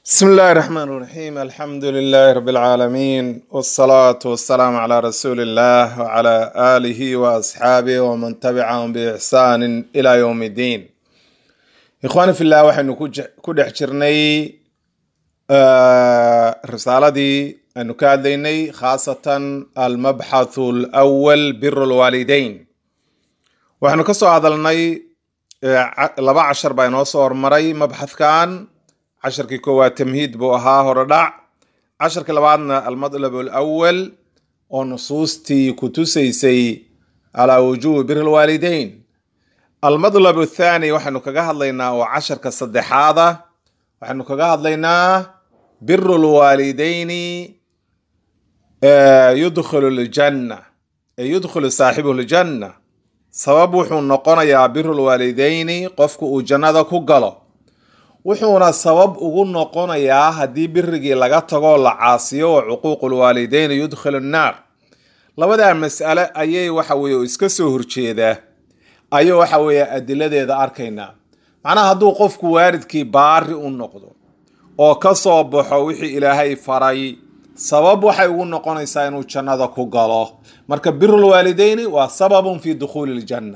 بسم الله الرحمن الرحيم الحمد لله رب العالمين والصلاة والسلام على رسول الله وعلى آله وأصحابه ومن تبعهم بإحسان إلى يوم الدين إخواني في الله وحن كدح جرني آه رسالة دي أنه كاديني خاصة المبحث الأول بر الوالدين وحن كسو هذا لبا عشر بين صور مري مبحث كان casharkii koowaad tamhiid buu ahaa horodhac casharka labaadna almadlab alawal oo nusuustii ku tusaysay calaa wujuubi biri lwaalideyn almadlab athaani waxaynu kaga hadlaynaa oo casharka saddexaada waxaynu kaga hadlaynaa biru lwaalideyni yudkhilu ljanna yudkhilu saaxibuhu ljanna sabab wuxuu noqonayaa biru lwaalideyni qofku uu jannada ku galo wuxuuna sabab ugu noqonayaa haddii birigii laga tagoo la caasiyo oo cuquuqu lwaalideyni yudkhilu nnaar labadaa mas'ale ayay waxa weye iska soo horjeedaa ayuu waxa weeye adiladeeda arkaynaa macnaha hadduu qofku waalidkii baari u noqdo oo ka soo baxo wixii ilaahay faray sabab waxay ugu noqonaysaa inuu jannada ku galo marka birulwaalideyni waa sababun fi dukhuuli ljanna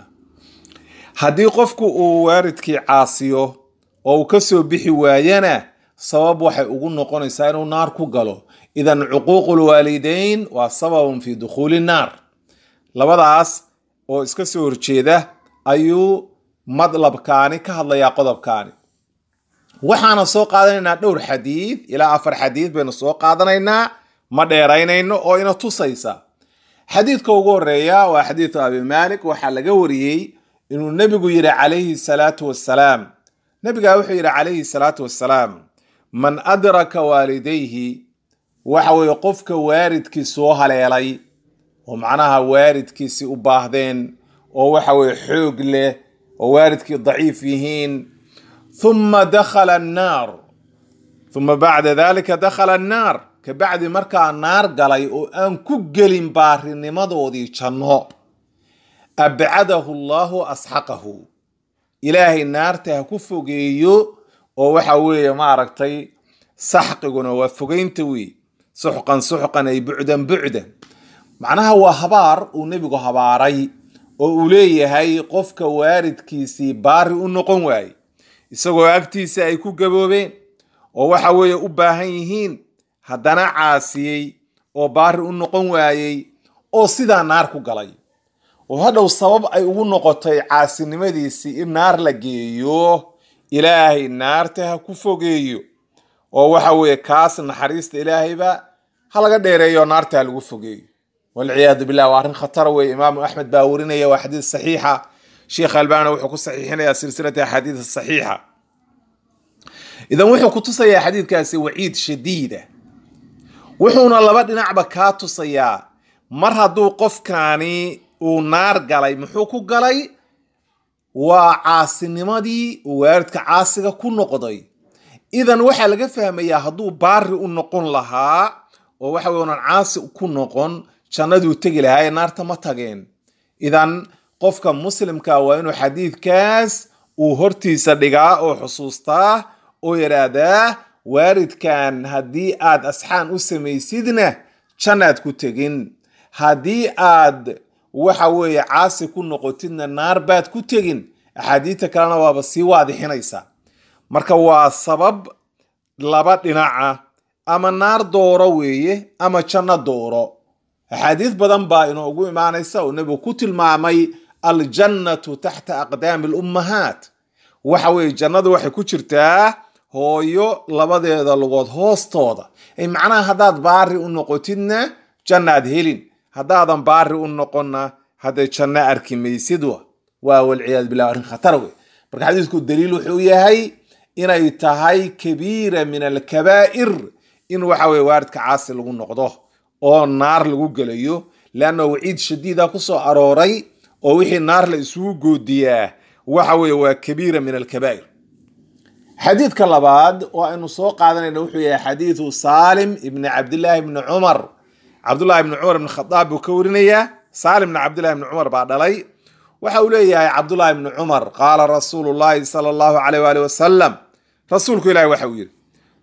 haddii qofku uu waalidkii caasiyo oo uu ka soo bixi waayana sabab waxay ugu noqonaysaa inuu naar ku galo idan cuquuqu lwaalideyn waa sababun fi dukhuuli naar labadaas oo iska soo horjeeda ayuu madlabkaani ka hadlayaa qodobkaani waxaana soo qaadanaynaa dhowr xadiid ilaa afar xadiid baynu soo qaadanaynaa ma dheeraynayno oo ina tusaysa xadiidka ugu horeeya waa xadiidu abi malik waxaa laga wariyey inuu nebigu yidhi calayhi salaatu wassalaam nabigaa wuxuu yidhi calayhi salaatu wassalaam man adraka waalidayhi waxa weeye qofka waalidkii soo haleelay oo macnaha waalidkiisi u baahdeen oo waxa weye xoog leh oo waalidkii daciif yihiin thumma dakhala annaar thumma bacda dalika dakhala annaar kabacdi markaa naar galay oo aan ku gelin baarinimadoodii janno abcadahu allahu asxaqahu ilaahay naarta ha ku fogeeyo oo waxa weeye maaragtay saxqiguna waa fogeynta wey suxqan suxqan ay bucdan bucdan macnaha waa habaar uu nebigu habaaray oo uu leeyahay qofka waalidkiisii baari u noqon waaye isagoo agtiisa ay ku gaboobeen oo waxa weeye u baahan yihiin haddana caasiyey oo baari u noqon waayey oo sidaa naar ku galay oo hadhow sabab ay ugu noqotay caasinimadiisii in naar la geeyo ilaahay naarta ha ku fogeeyo oo waxa weeye kaas naxariista ilaahayba ha laga dheereeyo naarta ha lagu fogeeyo walciyaadu billah waa arrin khatar weye imaamu axmed baa warinaya waa xadiis saxiixa sheekh albani wuxuu ku saxiixinayaa silsilata axaadiis saxiixa idan wuxuu ku tusayaa xadiidkaasi waciid shadiida wuxuuna laba dhinacba kaa tusayaa mar hadduu qofkaani uu naar galay muxuu ku galay waa caasinimadii uu waalidka caasiga ku noqday idan waxaa laga fahmayaa hadduu baari u noqon lahaa oo waxa wey unan caasi ku noqon jannaduu tegi lahaa ee naarta ma tageen idan qofka muslimka waa inuu xadiidkaas uu hortiisa dhigaa oo xusuustaa oo yidhaahdaa waalidkan haddii aad asxaan u samaysidna jannaad ku tegin haddii aad waxa weeye caasi ku noqotidna naar baad ku tegin axaadiidta kalena waaba sii waadixinaysa marka waa sabab laba dhinaca ama naar dooro weeye ama janno dooro axaadiis badan baa inoogu imaanaysa oo nebigu ku tilmaamay aljannatu taxta aqdaami alummahaat waxa weeye jannadu waxay ku jirtaa hooyo labadeeda lugood hoostooda ay macnaha haddaad baari u noqotidna jannaad helin haddaadan baari u noqonna hadday janno arki maysid waa walciyaadu billah arrin khatar wey marka xadiisku daliil wuxuu yahay inay tahay kabiira min alkabaa'ir in waxa weye waaridka caasi lagu noqdo oo naar lagu gelayo leanna waciid shadiida ku soo arooray oo wixii naar la isugu goodiyaa waxa weye waa kabiira min alkabaa'ir xadiidka labaad oo aynu soo qaadanayna wuxuu yahay xadiidu saalim ibni cabdillaahi ibni cumar cabdullahi ibni cumar ibn khadaab buu ka warinayaa saalim ibni cabdillahi ibni cumar baa dhalay waxa uu leeyahay cabdullahi ibni cumar qaala rasuulu llahi sala allahu caleyh waali wasalam rasuulku ilahi waxa uu yidhi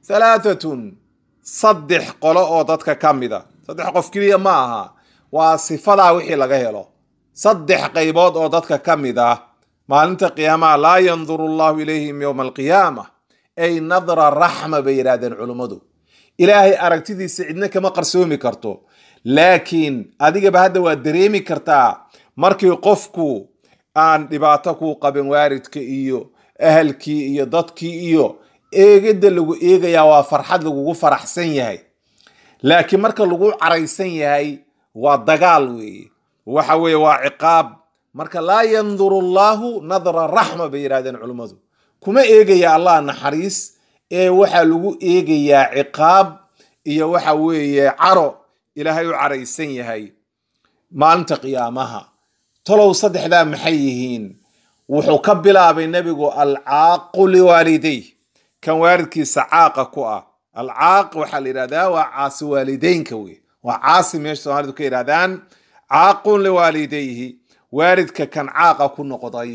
halaatatun saddex qolo oo dadka ka mida saddex qof keliya ma aha waa sifadaa wixii laga helo saddex qaybood oo dadka ka mid ah maalinta qiyaamaha laa yanduru allahu ilayhim yowma alqiyaama ay nadra raxma bay yidhahdeen culummadu ilaahay aragtidiisa cidna kama qarsoomi karto laakiin adigaba hadda waa dareemi kartaa markii qofku aan dhibaato kuu qabin waaridka iyo ahalkii iyo dadkii iyo eegidda lagu eegayaa waa farxad lagugu faraxsan yahay laakiin marka lagu caraysan yahay waa dagaal weeye waxa weeye waa ciqaab marka laa yanduru allahu nadra raxma bay yidhahdeen culummadu kuma eegaya allah naxariis ee waxaa lagu eegayaa ciqaab iyo waxa weeye caro ilaahay u caraysan yahay maalinta qiyaamaha talow saddexdaa maxay yihiin wuxuu ka bilaabay nebigu alcaaqu liwaalidey kan waalidkiisa caaqa ku ah alcaaq waxaa la yidhahdaa waa caasi waalideynka wey waa caasi meesha soomaalidu ka yidhahdaan caaqun liwaalidayhi waalidka kan caaqa ku noqday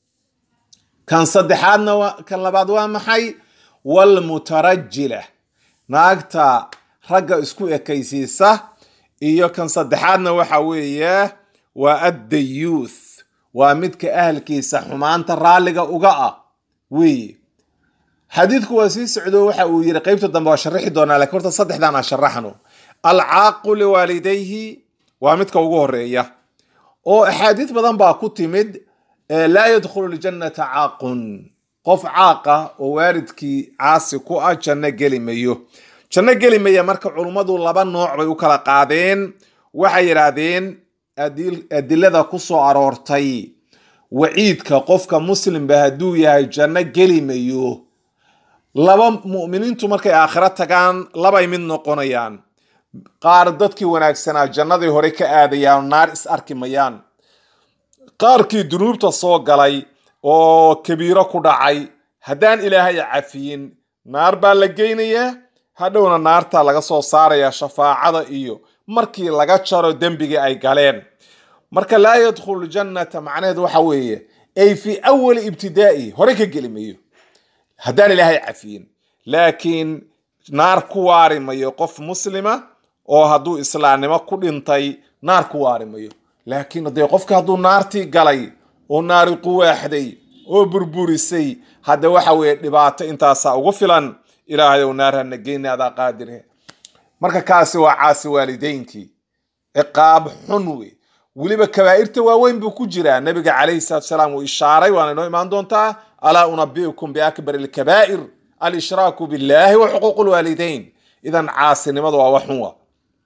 kan saddexaadna kan labaad waa maxay walmutarajila naagta ragga isku ekaysiisa iyo kan saddexaadna waxa weeye waa addayuuth waa midka ahalkiisa xumaanta raalliga uga ah weeye xadiidku waa sii socdo waxa uu yiri qeybta dambe waa sharaxi doonaa lakiin horta saddexdan aan sharaxno alcaaqu liwaalidayhi waa midka ugu horeeya oo axaadiis badan baa ku timid laa yadkhulu ljannata caaqun qof caaqa oo waalidkii caasi ku ah janno geli mayo janno geli maya marka culummadu laba nooc bay u kala qaadeen waxay yidhaahdeen adilada ku soo aroortay waciidka qofka muslimba hadduu yahay janno geli mayo laba mu'miniintu markay aakhiro tagaan labay mid noqonayaan qaar dadkii wanaagsanaa jannadii hore ka aadayaan naar is arki mayaan qaarkii dunuubta soo galay oo kabiiro ku dhacay haddaan ilaahay cafiyin naar baa la geynayaa hadhowna naartaa laga soo saarayaa shafaacada iyo markii laga jaro dembigii ay galeen marka laa yadkhulu ljannata macnaheedu waxa weeye ay fii awali ibtidaa'i hore ka geli mayo haddaan ilaahay cafiyin laakiin naar ku waari mayo qof muslima oo hadduu islaamnimo ku dhintay naar ku waari mayo laakiin dee qofka hadduu naartii galay oo naari quwaaxday oo burburisay hadda waxa weeye dhibaato intaasaa ugu filan ilaahayow naar hana geyna adaa qaadire marka kaasi waa caasi waalideynkii ciqaab xun wey weliba kabaa'irta waaweyn buu ku jiraa nabiga calayhi salatu salaam uu ishaaray waana inoo imaan doontaa alaa unabiukum biakbar alkabaa'ir alshraaku billahi wa xuquuq lwaalideyn idan caasinimadu waa waxun wa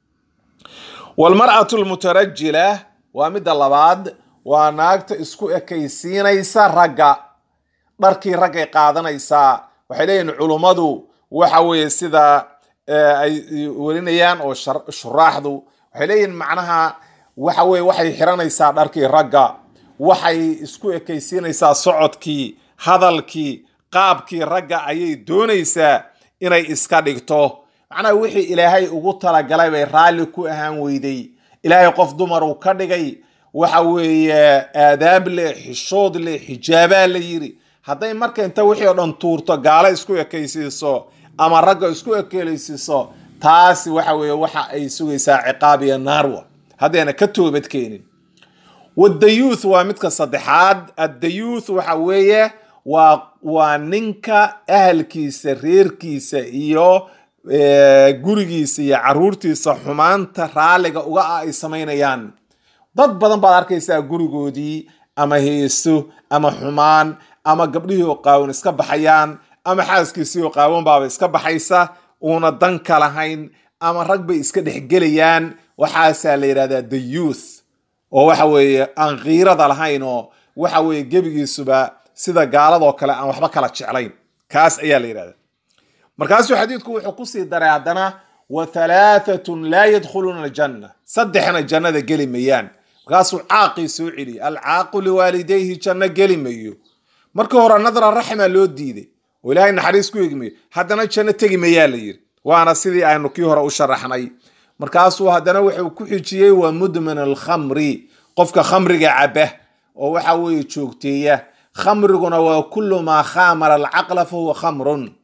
walmar'atu lmutarajila waa midda labaad waa naagta isku ekaysiinaysa ragga dharkii raggay qaadanaysaa waxay leeyihin culummadu waxa weeye sida ay welinayaan oo shuraaxdu waxay leeyihin macnaha waxa weye waxay xiranaysaa dharkii ragga waxay isku ekaysiinaysaa socodkii hadalkii qaabkii ragga ayay doonaysaa inay iska dhigto macnaha wixii ilaahay ugu talagalay bay raalli ku ahaan weyday ilaahay qof dumar uu ka dhigay waxa weeye aadaab leh xishood leh xijaabaa la yiri hadday marka inta wixii oo dhan tuurto gaalo isku ekaysiiso ama ragga isku ekelaysiiso taasi waxa weeye waxa ay sugaysaa ciqaab iyo naarwa haddayna ka toobad keenin wadayuuth waa midka saddexaad addayuuth waxa weeye waa waa ninka ahalkiisa reerkiisa iyo gurigiisa iyo caruurtiisa xumaanta raalliga uga ah ay samaynayaan dad badan baad arkaysaa gurigoodii ama heeso ama xumaan ama gabdhihii oo qaawan iska baxayaan ama xaaskiisii oo qaawan baaba iska baxaysa uuna dan ka lahayn ama rag bay iska dhexgelayaan waxaasaa la yidhahdaa the youth oo waxa weeye aan kiirada lahayn oo waxa weeye gebigiisuba sida gaaladoo kale aan waxba kala jeclayn kaas ayaa la yidhahdaa markaasuu xadiidku wuxuu kusii daray haddana wa halaatatun laa yadkhuluuna aljanna saddexna jannada geli mayaan markaasuu caaqii soo celiyay alcaaqu liwaalidayhi janno geli mayo markii hore nadra raxma loo diiday oo ilaahay naxariis ku egmayo haddana janno tegi mayaa la yiri waana sidii aynu kii hore u sharaxnay markaasuu haddana wuxuu ku xijiyey waa mudmin alkhamri qofka khamriga caba oo waxa weeye joogteeya khamriguna waa kullu maa khamara alcaqla fahuwa khamrun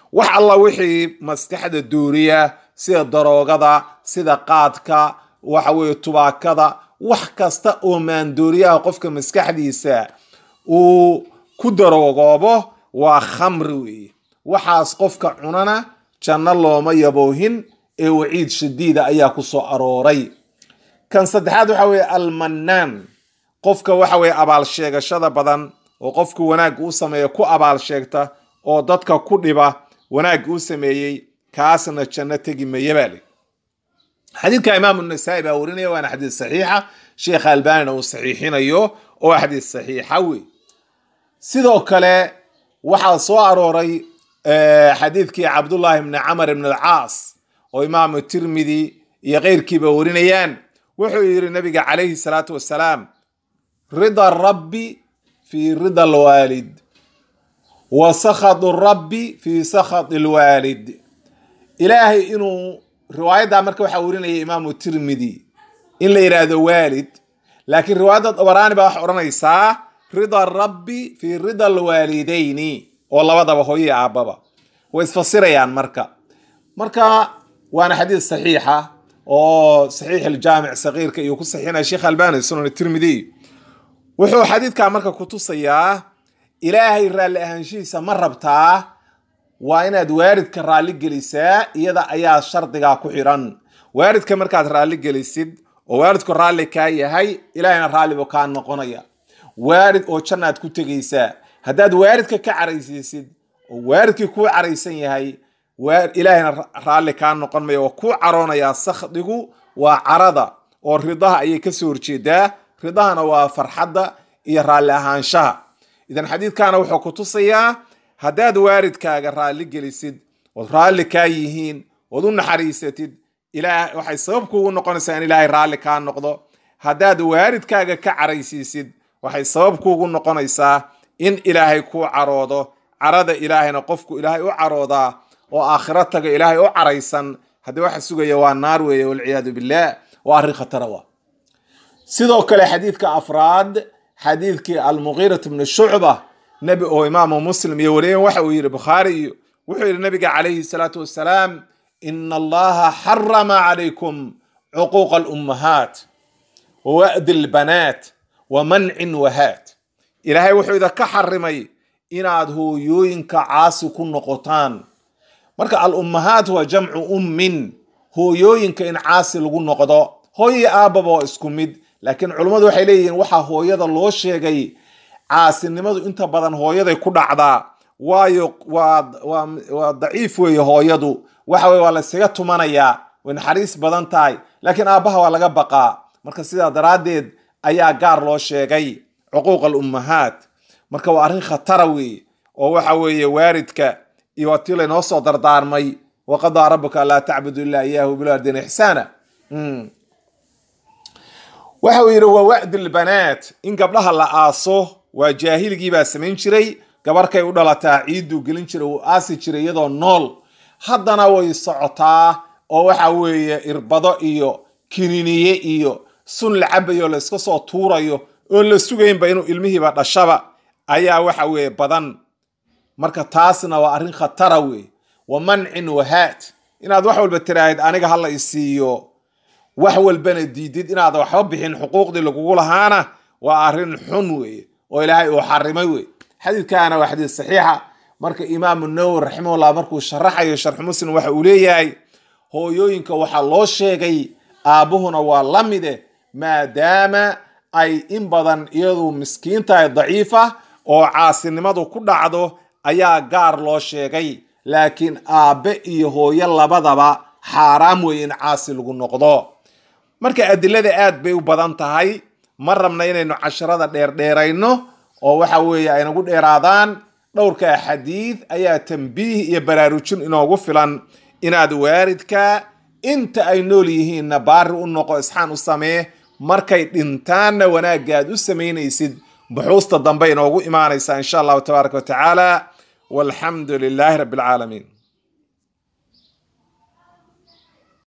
wax alla wixii maskaxda duuriya sida daroogada sida qaadka waxa weeye tubaakada wax kasta oo maandooriyaha qofka maskaxdiisa uu ku daroogoobo waa khamri weeye waxaas qofka cunana janno looma yaboohin ee waciid shadiida ayaa ku soo arooray kan saddexaad waxa weeye almannaan qofka waxa weeye abaal sheegashada badan oo qofka wanaagga u sameeya ku abaal sheegta oo dadka ku dhiba wanaagga u sameeyey kaasna janno tegi maya baa li xadiidka imaamu nasaa-i baa warinaya waana xadiid saxiixa sheekha albanina uu saxiixinayo oo xadiid saxiixa wey sidoo kale waxaa soo arooray xadiidkii cabdullaahi bni camar ibn alcaas oo imaamu tirmidi iyo keyrkiiba warinayaan wuxuu yidhi nabiga calayhi salaatu wasalaam rida rabbi fi rida alwaalid wa sakhadu rabbi fi sakhad alwaalid ilaahay inuu riwaayaddaa marka waxaa warinaya imaamu tirmidi in la yidhaahdo waalid laakiin riwaayadda dabaraani baa waxaa odhanaysaa rida rabbi fi rida alwaalidayni oo labadaba hooye aabbaba way isfasirayaan marka marka waana xadiid saxiixa oo saxiix aljaamic sagiirka iyo ku saxiinaya sheekh albani sunan tirmidi wuxuu xadiidkaa marka kutusayaa ilaahay raalli ahaanshihiisa ma rabtaa waa inaad waaridka raalli gelisaa iyada ayaa shardigaa ku xidhan waaridka markaad raalli gelisid oo waaridku raalli kaa yahay ilaahayna raallibu kaa noqonaya waarid oo jannaad ku tegaysaa haddaad waaridka ka caraysiisid oo waaridkii kuu caraysan yahay ilaahayna raalli kaa noqon maya waa kuu caroonayaa sakhdigu waa carada oo ridaha ayay kasoo horjeedaa ridahana waa farxadda iyo raalli ahaanshaha idan xadiidkana wuxuu ku tusayaa haddaad waaridkaaga raalli gelisid ood raalli kaa yihiin ood u naxariisatid ilaah waxay sabab kuugu noqonaysaa in ilaahay raalli kaa noqdo haddaad waaridkaaga ka caraysiisid waxay sabab kuugu noqonaysaa in ilaahay kuu caroodo carada ilaahayna qofku ilaahay u caroodaa oo aakhiro taga ilaahay u caraysan haddii waxa sugaya waa naar weeye walciyaadu billah waa arrin khatara wa sidoo kale xadiidka afraad xadiidkii almugiirat bni shucba nebi oo imaamu muslim iyo wariyen waxa uu yidhi bukhaari iyo wuxuu yidhi nabiga calayhi salaatu wassalaam ina allaha xarama calaykum cuquuqa alummahaat wa wa'di lbanaat wa mancin wahaat ilaahay wuxuu idinka xarimay inaad hooyooyinka caasi ku noqotaan marka al-ummahaat waa jamcu ummin hooyooyinka in caasi lagu noqdo hooyo aabbaba waa isku mid laakiin culummadu waxay leeyihiin waxaa hooyada loo sheegay caasinimadu inta badan hooyaday ku dhacdaa waayo waa waa daciif weeye hooyadu waxa weye waa la ysaga tumanayaa way naxariis badan tahay laakiin aabbaha waa laga baqaa marka sidaa daraaddeed ayaa gaar loo sheegay cuquuq alummahaat marka waa arrin khatara weeye oo waxa weeye waaridka iyo waa tii laynoo soo dardaarmay waqadaa rabuka laa tacbudu ilaa iyaahu bilardin ixsaana waxa uu yidhi waa wa'di lbanaat in gabdhaha la aaso waa jaahiligii baa samayn jiray gabarkay u dhalataa ciidduu gelin jiray uu aasi jiray iyadoo nool haddana way socotaa oo waxa weeye irbado iyo kininiye iyo sun la cabayo la iska soo tuurayo oo la sugaynba inuu ilmihiiba dhashaba ayaa waxa weeye badan marka taasna waa arrin khatara wey wa mancin wahaat inaad wax walba tiraahid aniga hala isiiyo wax walbana diidid inaad waxba bixin xuquuqdii lagugu lahaana waa arrin xun weeye oo ilaahay uu xarimay wey xadiidkaana waa xadiid saxiixa marka imaamu nawowi raximahullah markuu sharaxayo sharxu muslim waxa uu leeyahay hooyooyinka waxaa loo sheegay aabbuhuna waa la mide maadaama ay in badan iyadu miskiin tahay daciifa oo caasinimadu ku dhacdo ayaa gaar loo sheegay laakiin aabbe iyo hooyo labadaba xaaraam weeye in caasi lagu noqdo marka adilada aad bay u badan tahay ma rabna inaynu casharada dheerdheerayno oo waxa weeye ay nagu dheeraadaan dhowrka xadiid ayaa tambiih iyo baraarujin inoogu filan inaad waaridka inta ay nool yihiinna baari u noqo isxaan u samee markay dhintaanna wanaagga aad u samaynaysid buxuusta dambe inoogu imaanaysa insha allahu tabaaraka wa tacaala walxamdu lilaahi rabbi alcaalamiin